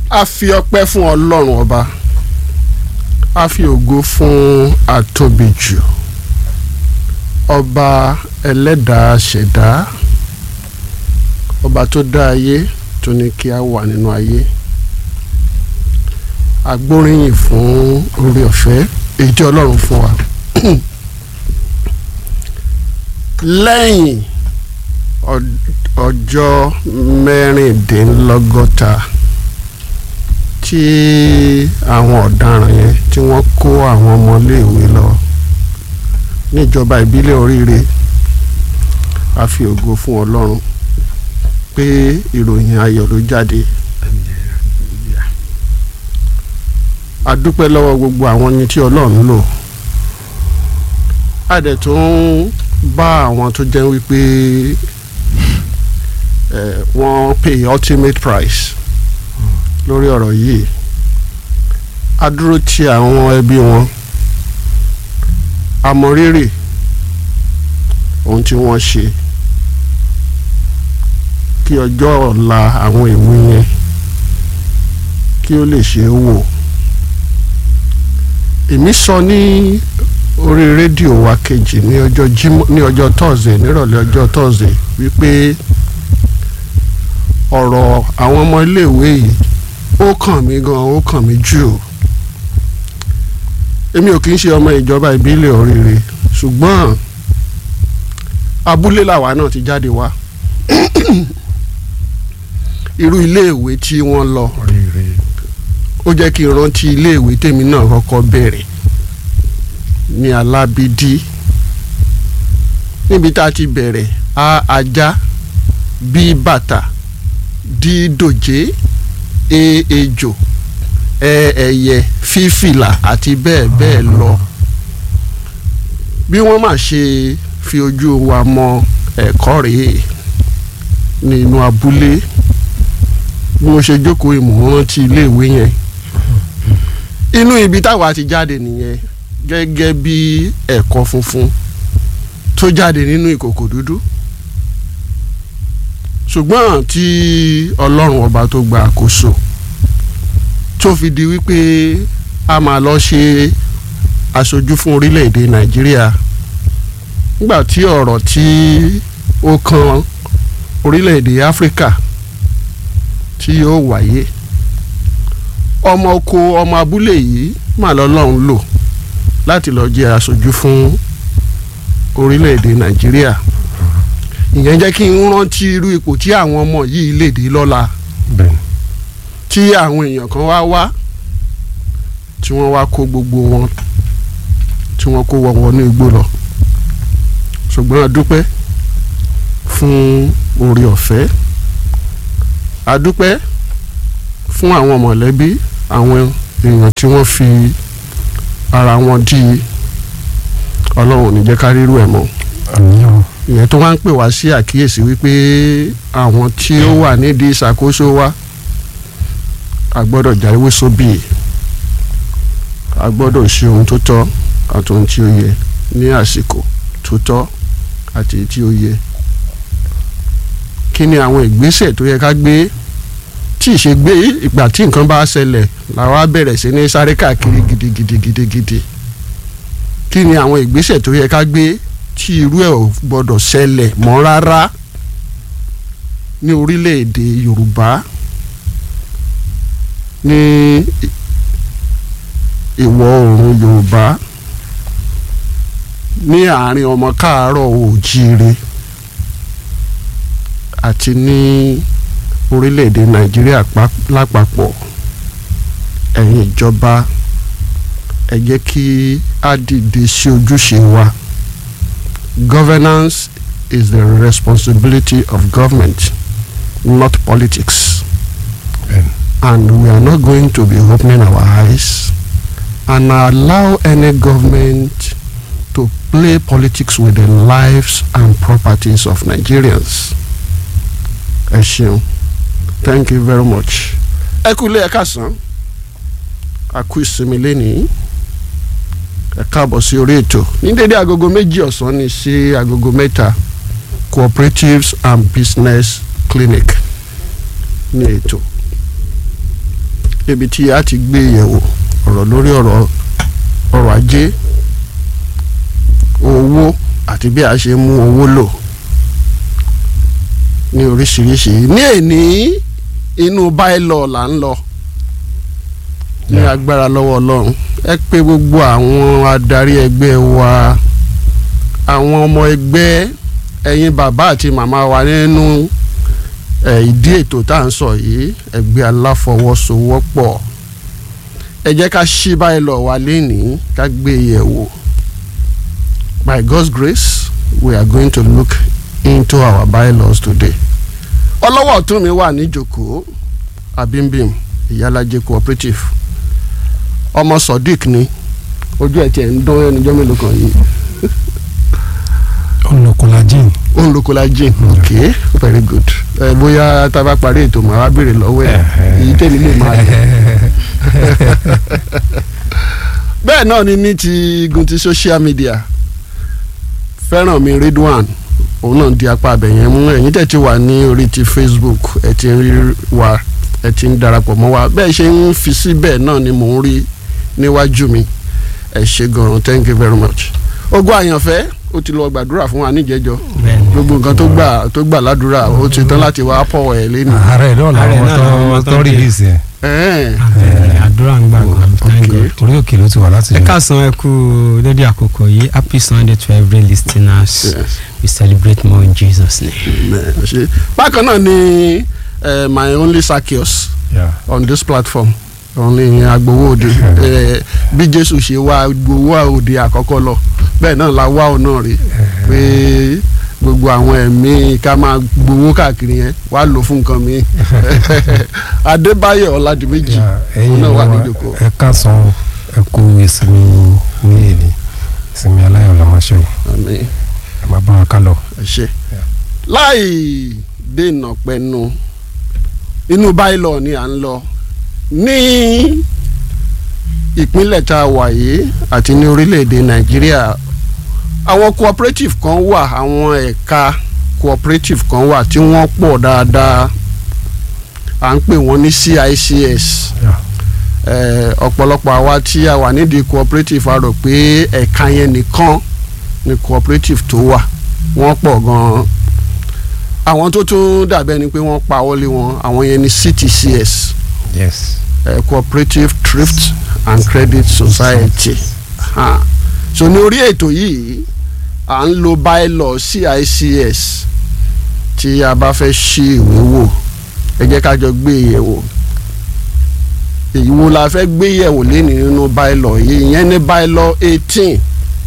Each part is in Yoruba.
a fi ọpẹ́ fún ọlọ́run ọba a fi ògo fún àtòbíjù ọba ẹlẹ́dàá ṣẹ̀dá ọba tó dá ayé tó ní kí a wà nínú ayé agbóríyìn fún orí ọ̀fẹ́ èyí tí ọlọ́run fún wa lẹ́yìn ọjọ́ mẹ́rìndínlọ́gọ́ta tí àwọn ọ̀daràn yẹn tí wọ́n kó àwọn ọmọléèwé lọ níjọba ìbílẹ̀ oríire a fi ògo fún ọlọ́run pé ìròyìn ayọ̀ ló jáde a dúpẹ́ lọ́wọ́ gbogbo àwọn ẹni tí ọlọ́run lò a dẹ̀ tún bá àwọn tó jẹ́ wípé wọ́n pay ultimate price lórí ọ̀rọ̀ yìí a dúró ti àwọn ẹbí wọn a mọ rírì ohun tí wọ́n ṣe kí ọjọ́ ọ̀la àwọn ìwé yẹn kí ó lè ṣe é wò èmi sọ ní orí rédíò wa kejì ní ọjọ́ jímọ̀ ní ọjọ́ tọ́sídẹ̀ẹ́ nírọ̀lẹ́ ọjọ́ tọ́sídẹ̀ẹ́ wípé ọ̀rọ̀ àwọn ọmọ iléèwé yìí ó kàn mí gan ó kàn mí jù èmi ò kì í ṣe ọmọ ìjọba ìbílẹ̀ oríire ṣùgbọ́n abúlé làwa náà ti jáde wá irú iléèwé tí wọ́n lọ ó jẹ́ kí n rántí iléèwé tèmi náà kọ́kọ́ bẹ̀rẹ̀ ní alábídí níbi tá a ti bẹ̀rẹ̀ a ajá bí bàtà dí dòjé e ejò ẹ ẹyẹ fífìlà àti bẹ́ẹ̀ bẹ́ẹ̀ lọ bí wọ́n máa ṣe fi ojú wa mọ ẹ̀kọ́ rèé nínú abúlé bí mo ṣe jókòó ìmọ̀ rántí iléèwé yẹn inú ibi táwa ti jáde nìyẹn gẹ́gẹ́ bí ẹ̀kọ́ funfun tó jáde nínú ìkòkò dúdú ṣùgbọ́n tí ọlọ́run ọba tó gba àkóso tó fi di wípé a máa lọ ṣe aṣojú fún orílẹ̀-èdè nàìjíríà nígbà tí ọ̀rọ̀ tí ó kan orílẹ̀-èdè áfíríkà tí yóò wáyé ọmọ oko ọmọ abúlé yìí mà lọ́lọ́run lò láti lọ jẹ́ aṣojú fún orílẹ̀-èdè nàìjíríà ìyẹn jẹ́ kí n rántí irú ipò tí àwọn ọmọ yìí lè dé lọ́la tí àwọn èèyàn kan wá wá tí wọ́n wá kó gbogbo wọn tí wọ́n kó wọn wọnú igbó lọ ṣùgbọ́n a dúpẹ́ fún oore ọ̀fẹ́ a dúpẹ́ fún àwọn mọ̀lẹ́bí àwọn èèyàn tí wọ́n fi ara wọn dí ọlọ́run ò ní jẹ́ ká rírú ẹ̀ mọ́ ìyẹn tó wá ń pè wá sí àkíyèsí wípé àwọn tí ó wà nídìí ìṣàkóso wa a gbọ́dọ̀ jáwé sóbì a gbọ́dọ̀ ṣe ohun tó tọ́ àti ohun tí ó yẹ ní àsìkò tó tọ́ àti tí ó yẹ kí ni àwọn ìgbésẹ̀ tó yẹ ká gbé tí ìṣe gbé ìgbà tí nǹkan bá ṣẹlẹ̀ làwa bẹ̀rẹ̀ sí ní sáré káàkiri gidigidigidigidi kí ni àwọn ìgbésẹ̀ tó yẹ ká gbé tí irú ẹ̀ ò gbọ́dọ̀ ṣẹlẹ̀ mọ́ rárá ní orílẹ̀-èdè Yorùbá ní ìwọ̀ oòrùn Yorùbá ní àárín ọmọ káàárọ̀ oòjíire àti ní orílẹ̀-èdè Nàìjíríà lápapọ̀ ẹ̀yin ìjọba ẹ jẹ́ kí á dìde sí ojúṣe wa. Governance is the responsibility of government, not politics. Amen. And we are not going to be opening our eyes and allow any government to play politics with the lives and properties of Nigerians. Ẹ ṣeun. Thank you very much. Ẹ kú ilé ẹ káàsán. A kú ìsinmi lénìí ẹ káàbọ̀ sí orí ètò ní dédé agogo méjì ọ̀sán ní sí agogo mẹ́ta cooperatives and business clinic ní ètò ibi tí a ti gbé yẹ̀wò ọ̀rọ̀ lórí ọ̀rọ̀ ọrọ̀ ajé owó àti bí a ṣe mú owó lò ní oríṣiríṣi ní èní inú báìlọ là ń lọ ní agbára lọ́wọ́ ọlọ́run ẹ pé gbogbo àwọn adarí ẹgbẹ́ wa àwọn ọmọ ẹgbẹ́ ẹ̀yin bàbá àti màmá wa nínú ìdí ètò tá à ń sọ yìí ẹgbẹ́ aláfọwọ́sowọ́pọ̀ ẹ jẹ́ ká ṣí báìlọ wa lénìí ká gbé yẹ̀wò by God's grace we are going to look into our bylaws today ọlọ́wọ́ ọ̀tún mi wà níjòkó abimbim ìyálàjẹ cooperative ọmọ sodiq ni ojú ẹ̀ tiẹ̀ ń dán ẹnìjọ́ mélòó kan yìí. olùkọ́lájìn. olùkọ́lájìn ok very good ẹ bóyá tá a bá parí ètò màá wá béèrè lọ́wọ́ ẹ̀ èyí tèmi lè máa lọ. bẹ́ẹ̀ náà ni ní ti igun ti social media fẹ́ràn mi Ridwan òun náà di apá abẹ̀yẹn mú ẹ̀yin tẹ̀ ti wà ní orí ti Facebook ẹ̀ ti ń rí wa ẹ̀ ti ń darapọ̀ mọ́ wa bẹ́ẹ̀ ṣe ń fi síbẹ̀ náà ni mò ń rí níwájú mi ẹ̀ ṣe gan-an thank you very much. ogun àyànfẹ́ ó ti lọ gbàdúrà fún wa níjẹjọ gbogbo nǹkan tó gbà tó gbà ládùúrà ó ti tán láti wá pọ̀ ẹ̀ lẹ́nu. ààrẹ náà làwọn tó tó rìlíìsì ẹ. àdúrà ń gbà gan thank God. orí òkè ló ti wà láti. ẹ káàsán ẹ kú dédé àkókò yìí happy sunday to every listeners Yes. we celebrate more in jesus name. Amen. Ṣe- bákan náà ni eh, my only Zaccheaus Yeah. on this platform only agbowó òde Eh, bí Jésù ṣe wá gbowó òde àkọ́kọ́ lọ bẹ́ẹ̀ náà la wá ọ̀nà rí pé gbogbo àwọn ẹ̀mí ká máa gbowó káàkiri yẹn wá lò fún nǹkan mi Adébáyọ̀ Ọládìméjì Yeah, òun ẹ̀yin náà wà wa níjòkó ẹ káàsán ẹ kú ìsinmi ní èdè ìsinmi aláyọ̀ la máa ṣe o àmín ẹ máa bá wa ká lọ. ẹ ṣe láì dènà pẹnu inú báìlọ ni à ń lọ ní ìpínlẹ̀ tá a wà yìí àti ní orílẹ̀-èdè nàìjíríà àwọn cooperative kan wà àwọn ẹ̀ka cooperative kan wà tí wọ́n pọ̀ dáadáa à ń pè wọ́n ní CICS Yeah. eh, ọ̀pọ̀lọpọ̀ àwa tí a wà nídìí cooperative a rò pé ẹ̀ka yẹn nìkan ni cooperative tó wà wọ́n pọ̀ gan-an àwọn tó tún dàbẹ́ ni pé wọ́n pa wọlé wọn àwọn yẹn ni CTCS yes. eh, Cooperative Thrift and Credit Society ha. so ní orí ètò yìí à ń lo bylaw CICS tí a bá fẹ́ ṣí ìwé wò ẹ jẹ́ ká jọ gbé yẹ̀wò èyí wo la fẹ́ gbé yẹ̀wò lẹ́nu nínú bylaw yìí ìyẹn ní bylaw eighteen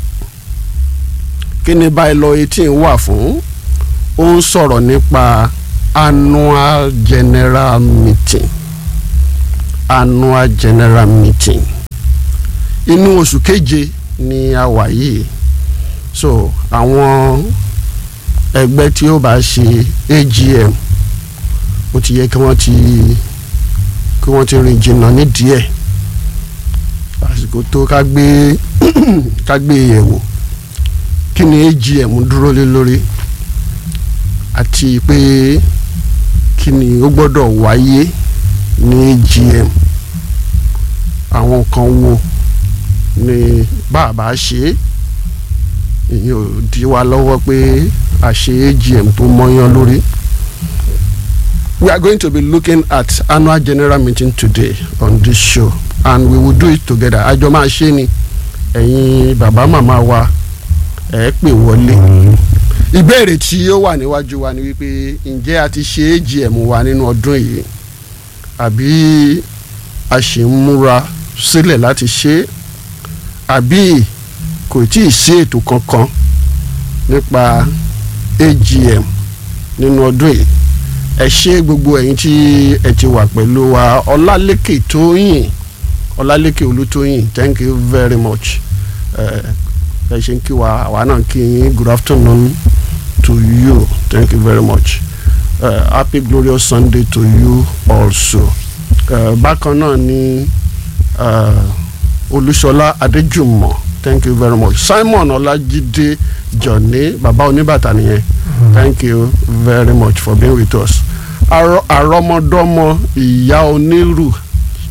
kí ni bylaw eighteen wà fún ó ń sọ̀rọ̀ nípa annual general meeting annual general meeting inú oṣù keje ni a wà yìí so àwọn ẹgbẹ́ tí ó bá ṣe AGM ó ti yẹ kí wọ́n ti kí wọ́n ti rìn jìnnà nídìí ẹ̀ àsìkò tó ká gbé ká gbé yẹ̀wò kí ni AGM dúró lé lórí àti pé kí ni ó gbọ́dọ̀ wáyé ní AGM àwọn kan wo ni bàbá ṣe é ìyẹn ò di wa lọ́wọ́ pé a ṣe AGM tó mọ́yán lórí. We are going to be looking at annual general meeting today on this show and we will do it together. àjọ máa ṣe ni ẹ̀yin bàbá màmá wa ẹ̀ pè wọlé. ìbéèrè tí ó wà níwájú wa ni wípé ǹjẹ́ a ti ṣe AGM wa nínú ọdún yìí àbí a ṣì ń múra sílẹ̀ láti ṣe é àbí kò tí ì sí ètò kankan nípa AGM nínú ọdún yìí ẹ ṣé gbogbo ẹ̀yin tí ẹ ti wà pẹ̀lú wa Ọlálékè Tóyìn Ọlálékè Olútóyìn thank you very much ẹ ẹ ṣe ń kí wa àwa náà kí yín good afternoon to you thank you very much uh, happy glorious Sunday to you also uh, bákan náà ni uh, Olúṣọlá Adéjùmọ̀ thank you very much Simon Ọlájídé Jọ̀ní bàbá oníbàtà nìyẹn thank you very much for being with us Àrọ- àrọmọdọ́mọ ìyá onírù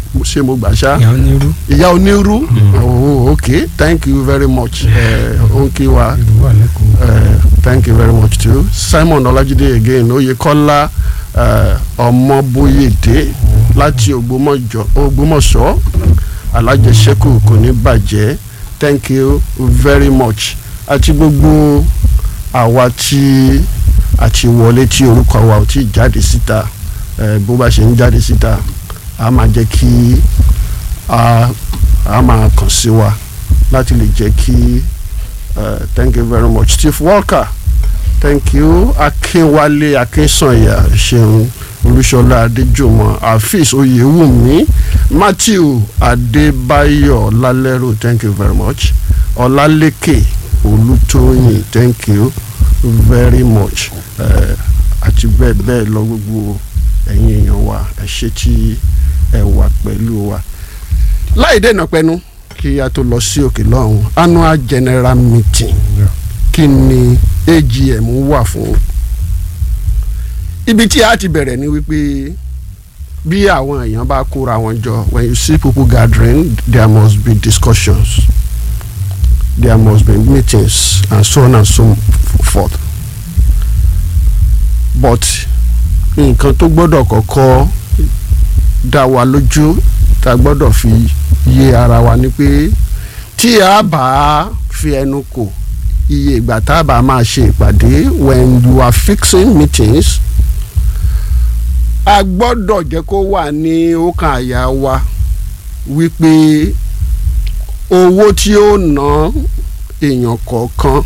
ṣé mo gbà ṣá ìyá onírú ìyá onírú oh okay thank you very much ó ń kí wa ìlú wà lẹ́kọ̀ọ́. uh, thank you very much too Simon Ọlájídé again Oyèkọ́lá uh, Ọmọbóyèdé láti Ògbómọ̀jọ- Ògbómọ̀ṣọ́ alájẹsẹ́kù kò ní bàjẹ́ thank you very much àti gbogbo àwa tí àti wọlé tí orúkọ wa ò tí ì jáde síta eh, bó bá ṣe ń jáde síta a máa jẹ́ kí a a máa kàn sí wa láti lè jẹ́ kí uh, thank you very much Chief Walker thank you Akínwálé Akínsànyà ṣeun Olúṣọlá Adéjùmọ̀ Afis Oyèwùmí Matthew Adébáyọ̀ Lálẹ́rò thank you very much Ọlálékè Olútóyìn thank you very much uh, àti bẹ́ẹ̀ bẹ́ẹ̀ lọ gbogbo ẹ̀yin èèyàn wa ẹ ṣé tí ẹ wà pẹ̀lú wa láì dènà pẹnu kí a tó lọ sí òkè lọ́hùn annual general meeting Yeah. kí ni AGM wà fún ibi tí a ti bẹ̀rẹ̀ ni wípé bí àwọn èèyàn bá kóra wọn jọ when you see people gathering there must be discussions there must be meetings and so on and so forth but nǹkan tó gbọ́dọ̀ kọ́kọ́ dá wa lójú tá a gbọ́dọ̀ fi yé ara wa ni pé tí a bá fi ẹnu kò iye ìgbà tá a bá máa ṣe ìpàdé when you are fixing meetings a gbọ́dọ̀ jẹ́ kó wà ní ọkàn àyà wa wípé owó tí ó ná èèyàn kọ̀ọ̀kan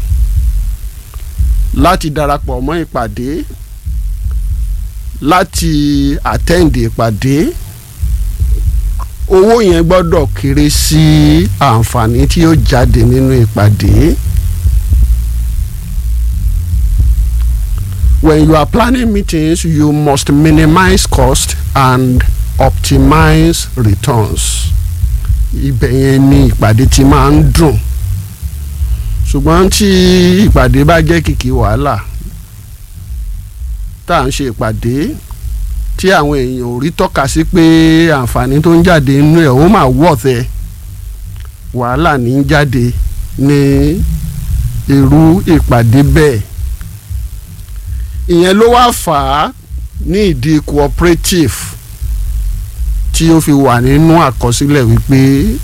láti darapọ̀ mọ́ ìpàdé láti attend ìpàdé owó yẹn gbọ́dọ̀ kéré sí àǹfààní tí ó jáde nínú ìpàdé. When you are planning meetings, you must minimize cost and optimize returns. Ibẹ̀ yẹn ni ìpàdé ti máa ń dùn. Ṣùgbọ́n tí ìpàdé bá jẹ́ kìkì wàhálà tá à ń ṣe ìpàdé tí àwọn èèyàn ò rí tọ́ka sí pé àǹfààní tó ń jáde nínú ẹ̀ ó máa wọ̀ọ̀tẹ̀ wàhálà ní í jáde ní irú ìpàdé bẹ́ẹ̀ ìyẹn ló wá fà á ní ìdí cooperative tí ó fi wà nínú àkọsílẹ̀ wípé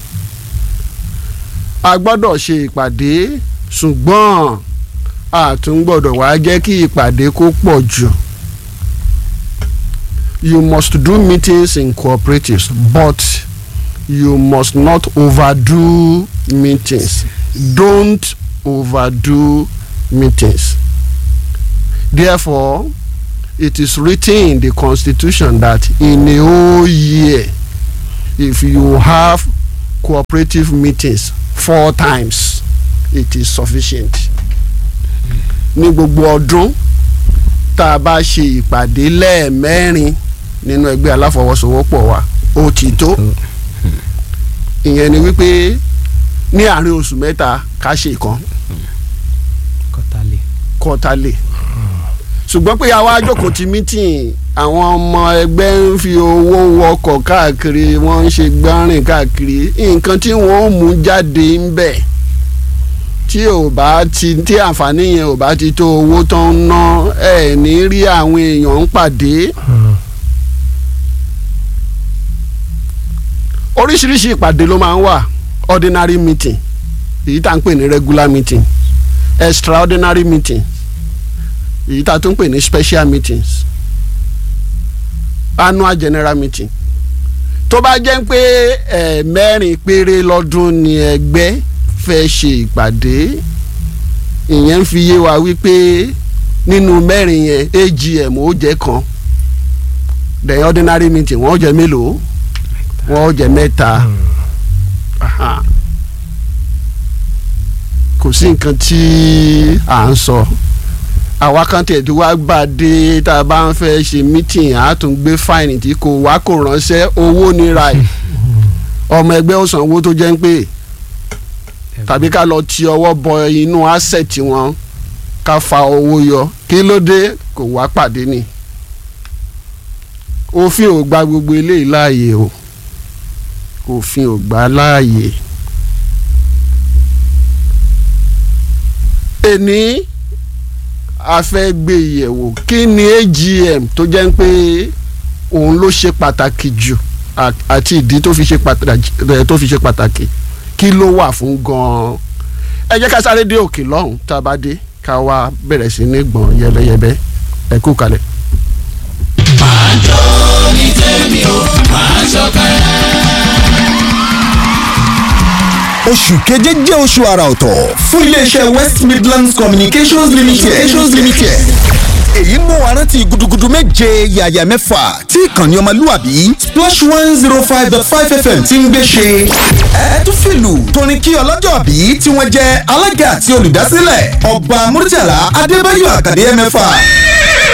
a gbọ́dọ̀ ṣe ìpàdé ṣùgbọ́n a tún gbọ́dọ̀ wá jẹ́ kí ìpàdé kó pọ̀ jù you must do meetings in cooperatives but you must not overdo meetings don't overdo meetings therefore it is written in the constitution that in a whole year if you have cooperative meetings four times it is sufficient ní gbogbo ọdún tá a bá ṣe ìpàdé lẹ́ẹ̀mẹ́rin nínú ẹgbẹ́ aláfọwọ́sowọ́pọ̀ wa ó ti tó ìyẹn ni wípé ní àárín oṣù mẹ́ta ká ṣe ìkan kọ́tàlẹ̀ kọ́tàlẹ̀ ṣùgbọ́n pé àwa jókòó ti mítìn àwọn ọmọ ẹgbẹ́ ń fi owó wọkọ̀ káàkiri wọ́n ń ṣe gbárìn káàkiri nǹkan tí wọ́n mú jáde ń bẹ̀ tí ò bá ti tí àǹfààní yẹn ò bá ti tó owó tó ń ná ẹ̀ ní rí àwọn èèyàn ń pàdé oríṣiríṣi ìpàdé ló máa ń wà ordinary meeting èyí tá à ń pè ní regular meeting extraordinary meeting èyí tá a tún pè ní special meetings annual general meeting tó bá jẹ́ pé ẹ̀ mẹ́rin péré lọ́dún ni ẹgbẹ́ fẹ́ ṣe ìpàdé ìyẹn ń fi yé wa wípé nínú mẹ́rin yẹn AGM ó jẹ́ kan the ordinary meeting wọ́n ó jẹ́ mélòó wọ́n ó jẹ́ mẹ́ta Aha. kò sí nǹkan tí à ń sọ àwa kan tẹ̀ tó wá gbà dé tá a bá ń fẹ́ ṣe meeting á tún gbé fáìnì tí kò wá kò ránṣẹ́ owó nira ẹ̀ ọmọ ẹgbẹ́ ó san owó tó jẹ́ ń pè tàbí ká lọ ti ọwọ́ bọ inú asset wọn ká fa owó yọ kí ló dé kò wá pàdé ni òfin ò gba gbogbo eléyìí láàyè o òfin ò gbà á láàyè. èní a fẹ́ gbé yẹ̀wò kí ni AGM tó jẹ́ pé òun ló ṣe pàtàkì jù à- àti ìdí tó fi ṣe pàtàkì tó fi ṣe pàtàkì kí ló wà fún gan-an ẹ jẹ́ ká sáré dé òkè lọ́hùn tá a bá dé ká wá bẹ̀rẹ̀ sí ní gbọ̀n yẹbẹyẹbẹ ẹ kú kalẹ̀. oṣù keje jẹ́ oṣù àrà ọ̀tọ̀ fún iléeṣẹ́ west midlands communications limited. communications limited. èyí mú wa rántí gudugudu méje yàyà mẹ́fà tí ìkànnì ọmọlúwàbí splash one zero five dot five fm ti ń gbé ṣe. ẹ tún fìlù tóní kí ọlọ́jọ́ bí tí wọ́n jẹ́ alága àti olùdásílẹ̀ ọba murtala adébáyọ̀ àkàdé mẹ́fà